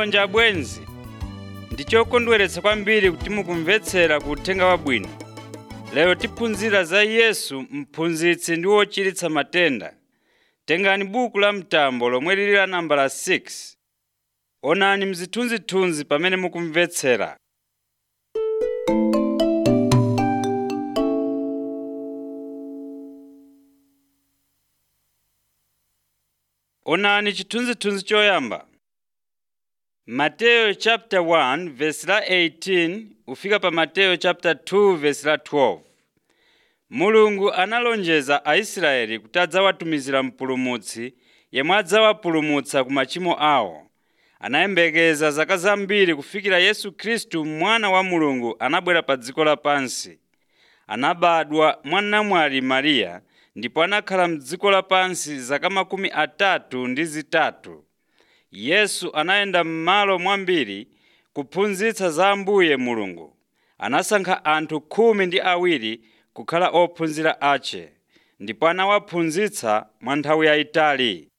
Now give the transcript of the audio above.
malonje abwenzi ndi chokondweretsa kwambiri kuti mukumvetsera ku uthenga wabwino lero tiphunzira za yesu mphunzitsi ndi wochiritsa matenda tengani buku la mtambo lomwe lili la nambala 6 onani mzithunzithunzi pamene mukumvetsera onani chithunzithunzi choyamba mateyo chapter 1 verse la 18 ufika pa mateyo chapter 2 verse la 12 mulungu analonjeza aisraeli kuti adzawatumizira mpulumutsi yemwe adzawapulumutsa ku machimo awo anayembekeza zaka zambiri kufikira yesu khristu mwana wa mulungu anabwera pa dziko lapansi anabadwa mwa namwali mariya ndipo anakhala mdziko lapansi zaka makumi atatu ndi zitatu yesu anayenda m'malo mwambiri kuphunzitsa za ambuye mulungu anasankha anthu khumi ndi awiri kukhala ophunzira ache ndipo anawaphunzitsa mwa nthawi yayitali